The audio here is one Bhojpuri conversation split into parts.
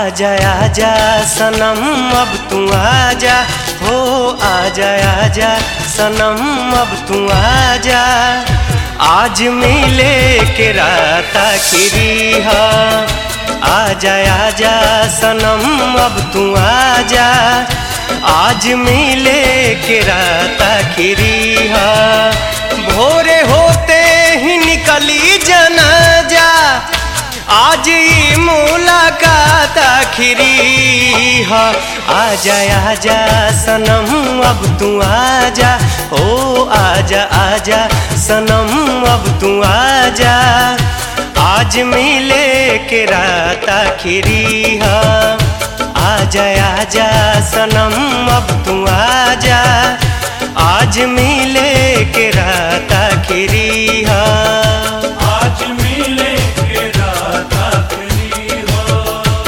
आजा आजा सनम अब तू आजा हो आजा आजा सनम अब तू आजा आज मिले के रात आखिरी हा आजा आजा सनम अब तू आजा आज मिले के रात आखिरी हा भोरे होते ही निकली जनाजा आज ये मुलाकात आखिरी हा आजा आजा सनम अब तू आजा ओ आजा आजा सनम अब तू आजा आज मिले के रात आखिरी हा आजा आजा सनम अब तू आजा आज मिले के रात आखिरी हा आज मिले के रात आखिरी हो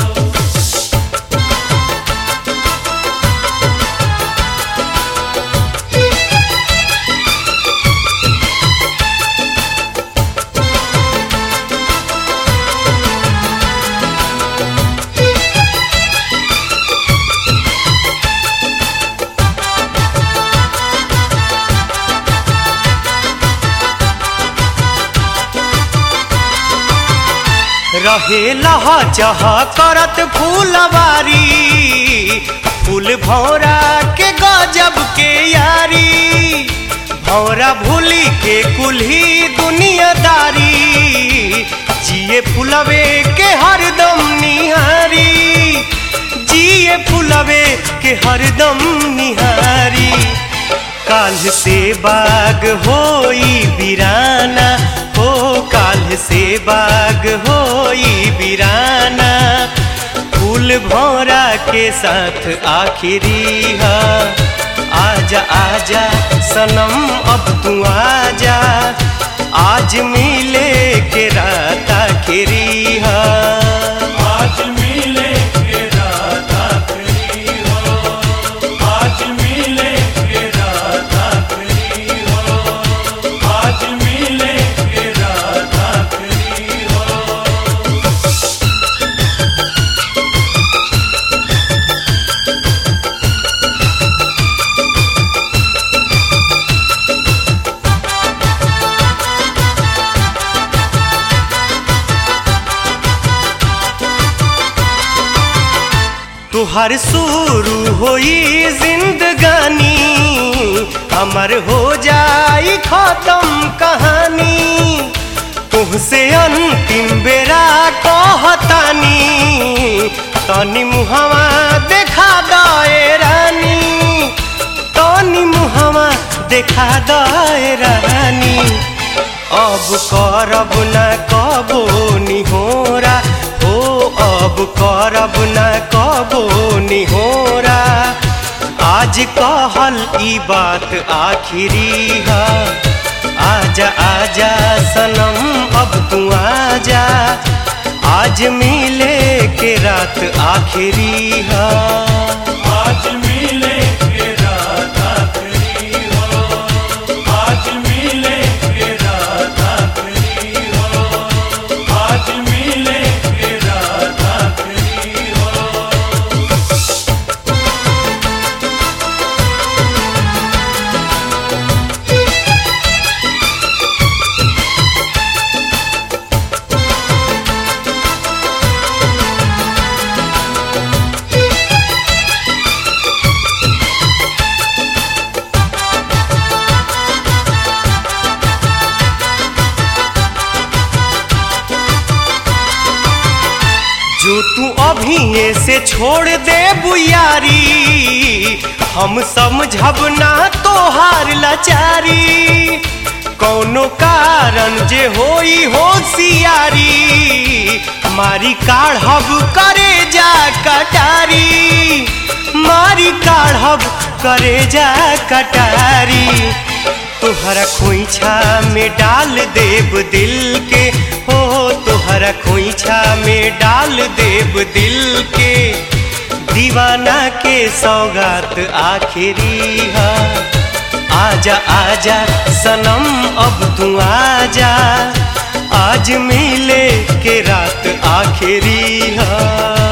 रहे लहा चह करत फूलवारी फूल भौरा के गजब के यारी भौरा भूली के कुल्ही दुनियादारी जिए फुलवे के हरदम निहारी जिए फुलवे के हरदम निहारी काल से बाग होई बिराना हो काल से बाग होई बिराना फूल भौरा के साथ आखिरी हा आजा आजा सनम अब तू आजा आज मिले के रात आखिरी हा आज मिले के रात आखिरी हो आज मिले के रात आखिरी हो आज मिले के रात आखिरी हो तुहर शुरू होई जिंदगानी हमर हो जाई खत्म कहानी तुहसे अंतिम बेरा कहतानी तनी मुहवा देखा दए रानी तनी मुहवा देखा दए रानी अब करब न कबो निहोरा हो अब करब न कबो निहोरा आज कहल ई बात आखिरी हा आजा आजा सनम अब तू आजा आज मिले के रात आखिरी हा आज मिले के रात आखिरी हो आज मिले के रात आखिरी हो आज मिले के रात आखिरी हो जो तू अभी से छोड़ दे बुयारी हम समझब ना तोहार लाचारी कौनो कारण जे होई होशियारी मारी काढ़ब करे जा कटारी मारी काढ़ब करे जा कटारी तोहरा खोइछा में डाल देव दिल के हो तोहरा खोइछा में डाल देव दिल के दीवाना के सौगात आखिरी हा आजा आजा सनम अब तू आजा आज मिले के रात आखिरी हा